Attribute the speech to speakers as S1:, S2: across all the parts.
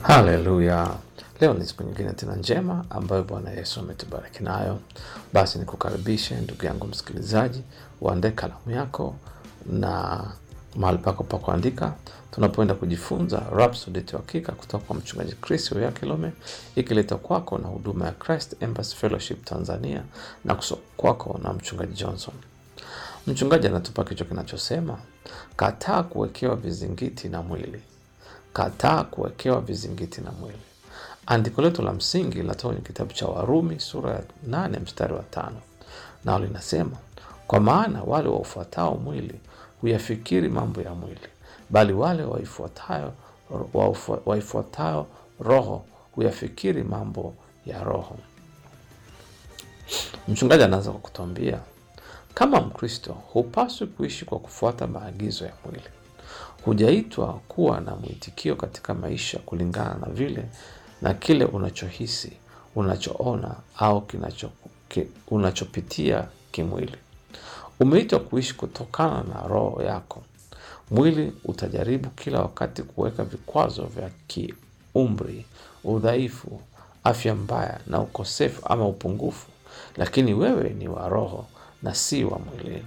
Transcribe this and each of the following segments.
S1: Haleluya! Leo ni siku nyingine tena njema ambayo Bwana Yesu ametubariki nayo. Basi nikukaribishe ndugu yangu msikilizaji, uandae kalamu yako na mahali pako pa kuandika, tunapoenda kujifunza Rhapsody ya Uhakika kutoka kwa mchungaji Chris Oyakilome, ikiletwa kwako na huduma ya Christ Embassy Fellowship Tanzania na kusoma kwako na mchungaji Johnson. Mchungaji anatupa kichwa kinachosema kataa kuwekewa vizingiti na mwili. Kataa kuwekewa vizingiti na mwili. Andiko letu la msingi linatoka kwenye kitabu cha Warumi sura ya nane mstari wa tano nao linasema, kwa maana wale waufuatao mwili huyafikiri mambo ya mwili, bali wale waifuatayo waufu- waifuatayo Roho huyafikiri mambo ya Roho. Mchungaji anaanza kwa kutuambia kama Mkristo hupaswi kuishi kwa kufuata maagizo ya mwili. Hujaitwa kuwa na mwitikio katika maisha kulingana na vile na kile unachohisi, unachoona au kinacho, ki, unachopitia kimwili. Umeitwa kuishi kutokana na roho yako. Mwili utajaribu kila wakati kuweka vikwazo vya kiumri, udhaifu, afya mbaya na ukosefu ama upungufu, lakini wewe ni wa roho na si wa mwilini.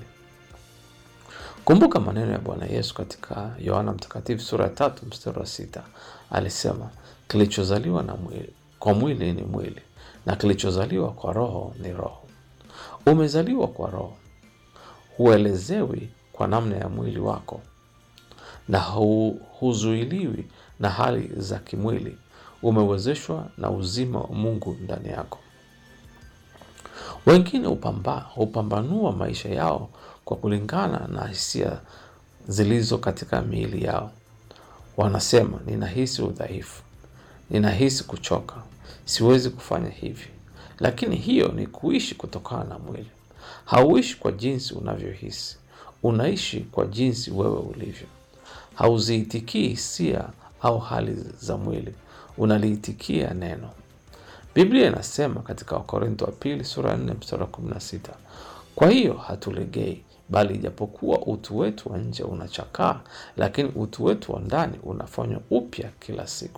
S1: Kumbuka maneno ya Bwana Yesu katika Yohana Mtakatifu sura ya tatu mstari wa sita alisema, kilichozaliwa na mwili, kwa mwili ni mwili na kilichozaliwa kwa roho ni roho. Umezaliwa kwa roho, huelezewi kwa namna ya mwili wako na hu, huzuiliwi na hali za kimwili. Umewezeshwa na uzima wa Mungu ndani yako. Wengine hupamba, hupambanua maisha yao kwa kulingana na hisia zilizo katika miili yao. Wanasema, ninahisi udhaifu, ninahisi kuchoka, siwezi kufanya hivi. Lakini hiyo ni kuishi kutokana na mwili. Hauishi kwa jinsi unavyohisi, unaishi kwa jinsi wewe ulivyo. Hauziitikii hisia au hali za mwili, unaliitikia neno. Biblia inasema katika Wakorintho wa pili sura ya 4 mstari wa 16, kwa hiyo hatulegei, bali ijapokuwa utu wetu wa nje unachakaa, lakini utu wetu wa ndani unafanywa upya kila siku.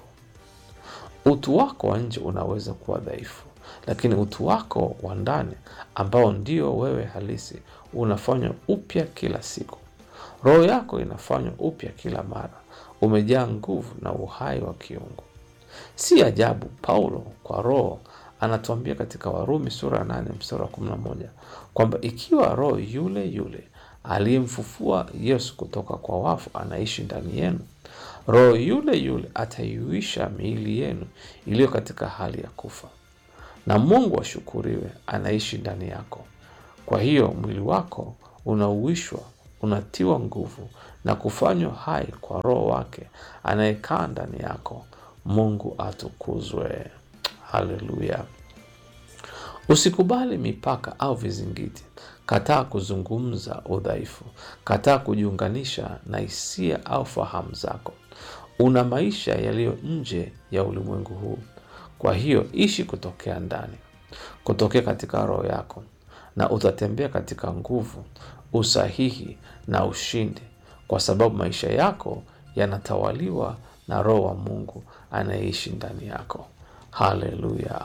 S1: Utu wako wa nje unaweza kuwa dhaifu, lakini utu wako wa ndani ambao ndio wewe halisi unafanywa upya kila siku. Roho yako inafanywa upya kila mara, umejaa nguvu na uhai wa kiungu. Si ajabu Paulo kwa Roho anatuambia katika Warumi sura ya nane mstari wa kumi na moja kwamba ikiwa Roho yule yule aliyemfufua Yesu kutoka kwa wafu anaishi ndani yenu, Roho yule yule ataiuisha miili yenu iliyo katika hali ya kufa, na Mungu ashukuriwe, anaishi ndani yako. Kwa hiyo mwili wako unauishwa, unatiwa nguvu na kufanywa hai kwa Roho wake anayekaa ndani yako. Mungu atukuzwe. Haleluya! Usikubali mipaka au vizingiti. Kataa kuzungumza udhaifu. Kataa kujiunganisha na hisia au fahamu zako. Una maisha yaliyo nje ya ulimwengu huu, kwa hiyo ishi kutokea ndani, kutokea katika roho yako, na utatembea katika nguvu, usahihi na ushindi, kwa sababu maisha yako yanatawaliwa na Roho wa Mungu anayeishi ndani yako. Haleluya!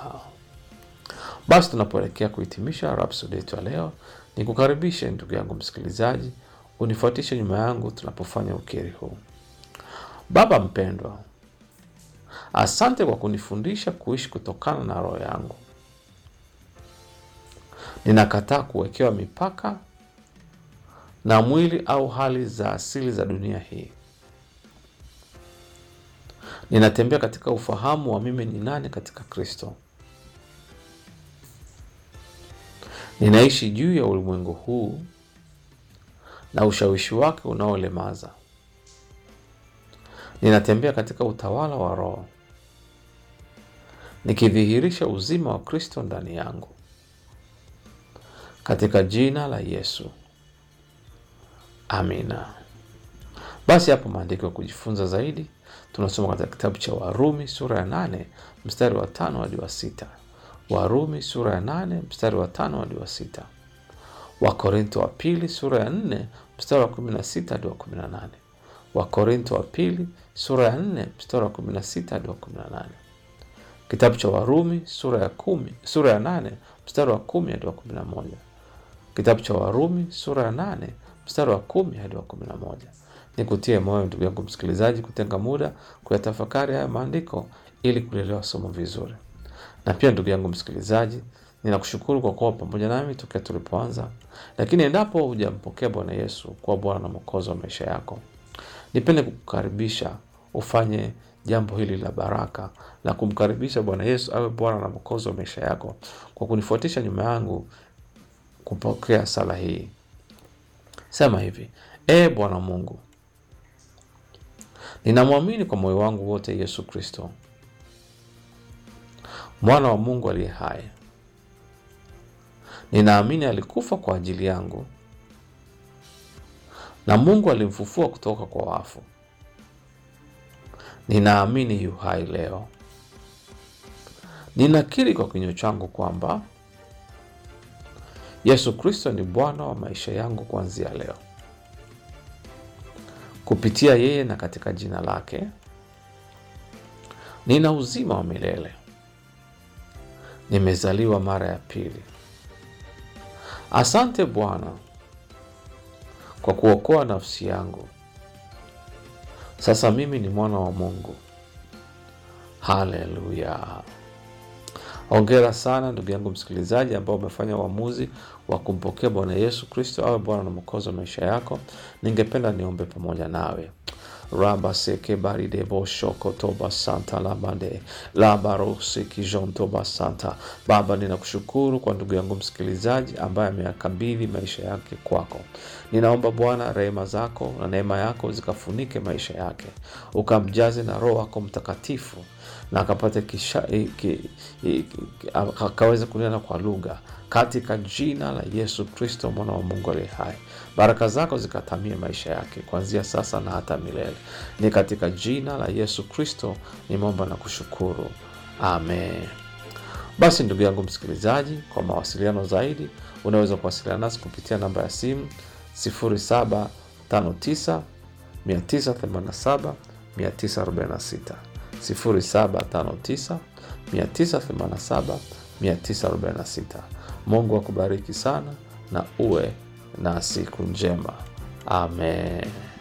S1: Basi tunapoelekea kuhitimisha Rhapsody yetu ya leo, ni kukaribishe ndugu yangu msikilizaji, unifuatishe nyuma yangu tunapofanya ukiri huu. Baba mpendwa, asante kwa kunifundisha kuishi kutokana na roho yangu. Ninakataa kuwekewa mipaka na mwili au hali za asili za dunia hii. Ninatembea katika ufahamu wa mimi ni nani katika Kristo. Ninaishi juu ya ulimwengu huu na ushawishi wake unaolemaza. Ninatembea katika utawala wa Roho, nikidhihirisha uzima wa Kristo ndani yangu, katika jina la Yesu, amina. Basi hapo maandiko ya kujifunza zaidi tunasoma katika kitabu cha Warumi sura ya nane mstari wa tano hadi wa sita. Warumi sura ya nane mstari wa tano hadi wa sita. Wakorintho wa pili sura ya nne mstari wa kumi na sita hadi wa kumi na nane. Wakorinto wa pili sura ya nne mstari wa kumi na sita hadi wa kumi na nane kitabu cha Warumi sura ya kumi, sura ya nane mstari wa kumi hadi wa kumi na moja kitabu cha Warumi sura ya nane mstari wa kumi hadi wa kumi na moja Nikutie moyo ndugu yangu msikilizaji, kutenga muda kuyatafakari haya maandiko ili kulielewa somo vizuri. Na pia ndugu yangu msikilizaji, ninakushukuru kwa kuwa pamoja nami tokea tulipoanza. Lakini endapo hujampokea Bwana Yesu kuwa Bwana na Mwokozi wa maisha yako, nipende kukukaribisha ufanye jambo hili la baraka la kumkaribisha Bwana Yesu awe Bwana na Mwokozi wa maisha yako kwa kunifuatisha nyuma yangu kupokea sala hii. Sema hivi: E Bwana Mungu, ninamwamini kwa moyo wangu wote Yesu Kristo, mwana wa Mungu aliye hai. Ninaamini alikufa kwa ajili yangu na Mungu alimfufua kutoka kwa wafu. Ninaamini yu hai leo. Ninakiri kwa kinywa changu kwamba Yesu Kristo ni Bwana wa maisha yangu kuanzia leo. Kupitia yeye na katika jina lake nina uzima wa milele. Nimezaliwa mara ya pili. Asante Bwana kwa kuokoa nafsi yangu. Sasa mimi ni mwana wa Mungu. Haleluya! Hongera sana ndugu yangu msikilizaji, ambao umefanya uamuzi wa kumpokea Bwana Yesu Kristo awe Bwana na Mwokozi wa maisha yako. Ningependa niombe pamoja nawe. raba seke baridebo shoko toba santa labande labarose kijontoba santa. Baba, ninakushukuru kwa ndugu yangu msikilizaji ambaye ameyakabidhi maisha yake kwako. Ninaomba Bwana rehema zako na neema yako zikafunike maisha yake, ukamjaze na Roho wako Mtakatifu na akapate kisha akaweze kunena kwa lugha katika jina la Yesu Kristo mwana wa Mungu aliye hai. Baraka zako zikatamie maisha yake kuanzia sasa na hata milele. Ni katika jina la Yesu Kristo nimeomba na kushukuru, amen. Basi ndugu yangu msikilizaji, kwa mawasiliano zaidi unaweza kuwasiliana nasi kupitia namba ya simu 0759 987 946 0759 987 946. Mungu akubariki sana na uwe na siku njema. Amen.